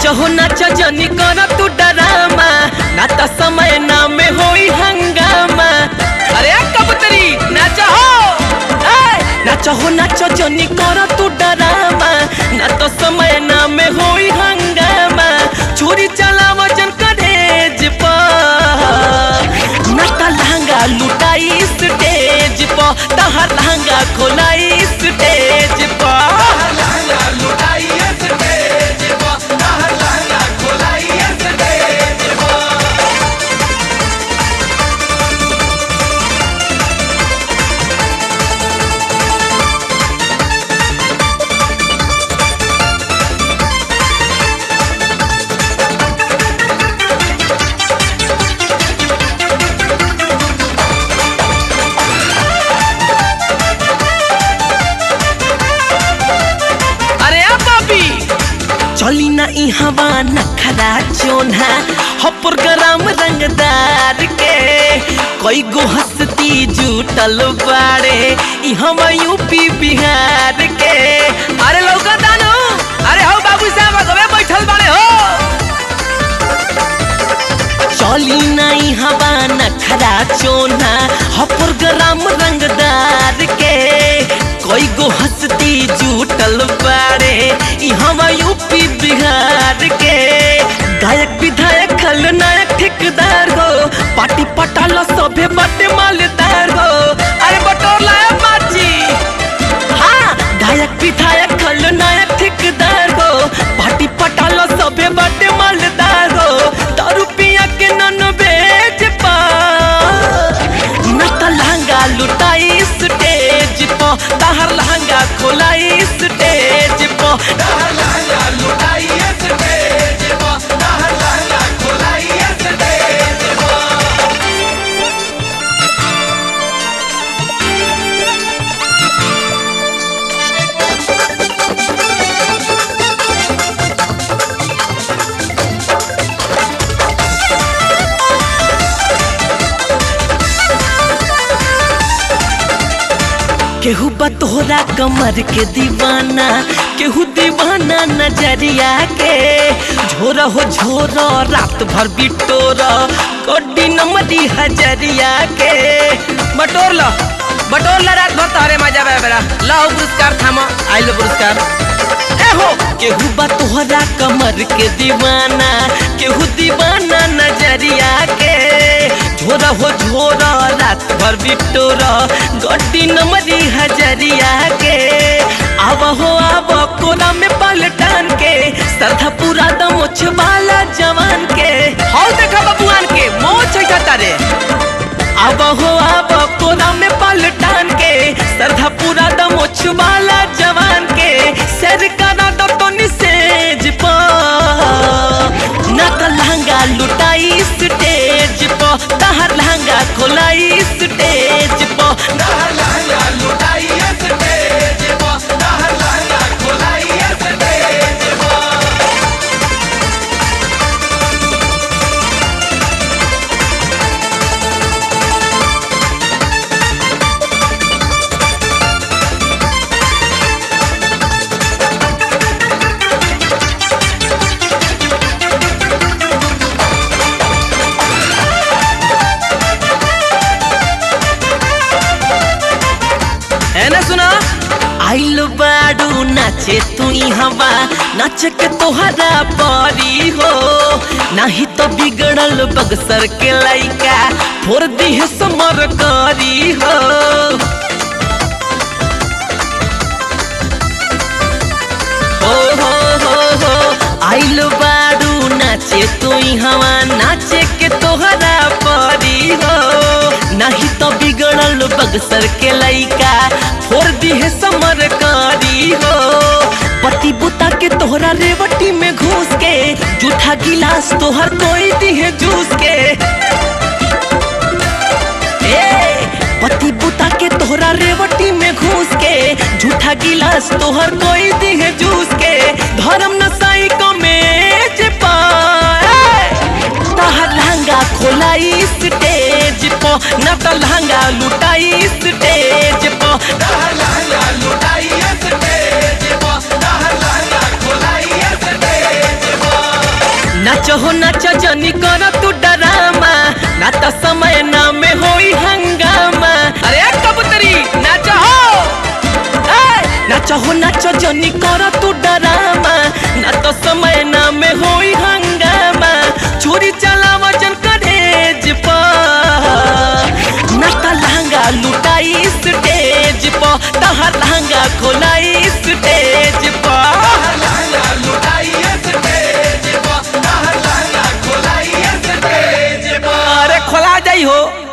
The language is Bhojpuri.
हो नाच जनी कर तू डरामा ना त समय ना में होई हंगामा अरे कबूतरी नाच हो ए, नाच हो नाच जनी कर तू डरामा ना त समय ना में होई हंगामा चोरी चलाव जन करेज पर ना त लहंगा लुटाई स्टेज पर तहर लहंगा खोलाई स्टेज पर अरे आ बाबी चली ना ई हवा नखरा चोन्हा हपर गरम रंगदार के कई गो हस्ती जुटल बाड़े ई हम यूपी बिहार के अरे लौका दानो अरे हो बाबू साहब अगवे बैठल बाड़े हो चली नहीं हवा नखरा चोना हपर गरम रंगदार के कोई गो हस्ती जुटल बाड़े ई हम यूपी बिहार के गायक विधायक खलनायक ठेकेदार हो पार्टी पटाला सभे बाटे मालदार हो अरे बटोला है बाजी हाँ गायक विधायक खलनायक ठेकेदार हो पार्टी पटाला सभे बाटे मालदार हो दारू पिया के नन बेच पा न त लहंगा लुटाई स्टेज प तहर लहंगा खोलाई स्टेज प केहू बतोरा कमर के दीवाना केहू दीवाना नजरिया के झोर हो झोर रात भर बिटोर कड्डी नमरी हजरिया के बटोर लो बटोर ला रात भर तोहरे मजा बे बेरा लो पुरस्कार थामा आइलो पुरस्कार ए हो केहू बतोरा कमर के दीवाना केहू दीवाना नजरिया के झोरा हो झोरा रात भर बिटोरा गड्डी नमरी हजरिया के आव हो आव कोना में पलटन के सरधा पूरा दमोछ वाला जवान के हौ देखा बबुआन के मोछ छटा रे आव हो आव कोना में पलटन के सरधा पूरा दमोछ वाला जवान के सर करा दो तो निसेज पा ना त लहंगा लुटाई स्टेज प तहर लहंगा खोलाई स्टेज प है ना सुना आइलो बाडू नाचे तू ही हवा नाच के तोहरा पारी हो नाही तो बिगड़ल बगसर के लइका फोर दी समर करी हो हो हो हो हो आइलो बाडू नाचे तू ही हवा नाचे के तोहरा पारी हो नाही तो बिगड़ल बगसर के लइका फोड़ दिहे समर कारी हो पति बुता के तोहरा रेवटी में घुस के जूठा गिलास तोहर कोई दिहे जूस के ए पति बुता के तोहरा रेवटी में घुस के झूठा गिलास तोहर कोई दिहे जूस के धर्म नसाई को मेज पाए तहर लहंगा खोलाई स्टेज प न त लहंगा लुटाई स्टेज प लुटाई स्टेज पर लहंगा खोलाई स्टेज पर नाच जनी कर तू डरामा ना तो समय ना में होई हंगामा अरे कबूतरी नाच हो ए, नाच हो नाच जनी कर तू डरामा ना तो समय ना में होई हंगामा चोरी चलाव जन करेज पर ना तो लहंगा लुटाई स्टेज पर तहर लहंगा खोलाई स्टेज पर अरे खोला जाई हो